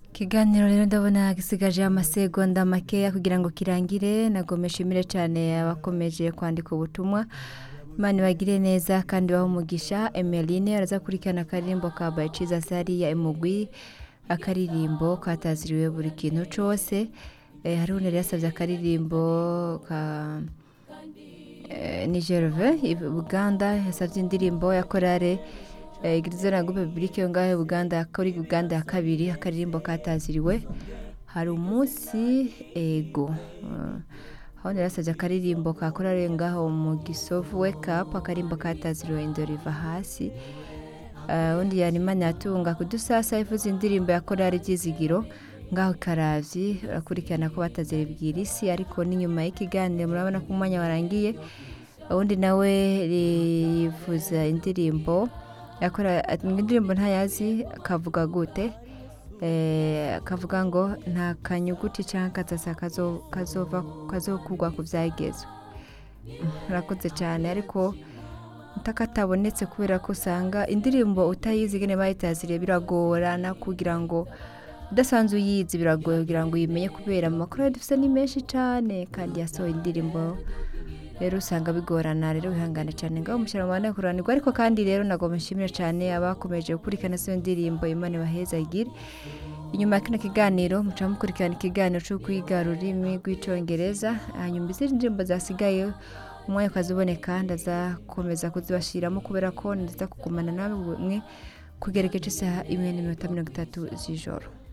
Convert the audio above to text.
ikiganiro rero ndabona gisigaje amasegonda makeya kugira ngo kirangire nagomba ishimire cyane abakomeje kwandika ubutumwa Imana bagire neza kandi baho umugisha emeline arazakurikirana akaririmbo ka bayiciza sari ya emugwi akaririmbo kataziriwe buri kintu cyose hari undi yasabye akaririmbo ka nigerove buganda yasabye indirimbo ya korale igirizo na gupe bibirike yo ngaho buganda kuri buganda ya kabiri akaririmbo kataziriwe hari umunsi ego ahandi yasabye akaririmbo ka korale ngaho mu gisovu wake up akaririmbo kataziriwe indoro iva hasi undi yanimana yatunga kudusasa ivuze indirimbo ya korali ryizigiro ngaho karavyi urakurikirana ko batazira bwirisi ariko n'inyuma y'ikiganiro murabona ko umwanya warangiye undi nawe yivuza indirimbo yakora indirimbo ntayazi kavuga gute kavuga ngo nta kanyuguti cyangwa katasa kazova kazokugwa ku byagezwe murakoze cyane ariko ntakatabonetse kubera ko usanga indirimbo utayizi gane bayitazire biragorana kugira ngo udasanzwe uyizi biragoye kugira ngo uyimenye kubera mu makuru dufite ni menshi cyane kandi yasohoye indirimbo rero usanga bigorana rero wihangane cyane ngaho umushyira mu mwanya kuranirwa ariko kandi rero ntabwo mushimira cyane abakomeje gukurikirana izo ndirimbo imana baheza igire inyuma kino kiganiro muca mukurikirana ikiganiro cyo kwiga ururimi rw'icyongereza hanyuma izindi ndirimbo zasigaye umwanya ukaziboneka ndazakomeza kuzibashyiramo kubera ko nziza kugumana nawe mwe kugera igice isaha imwe n'iminota mirongo itatu z'ijoro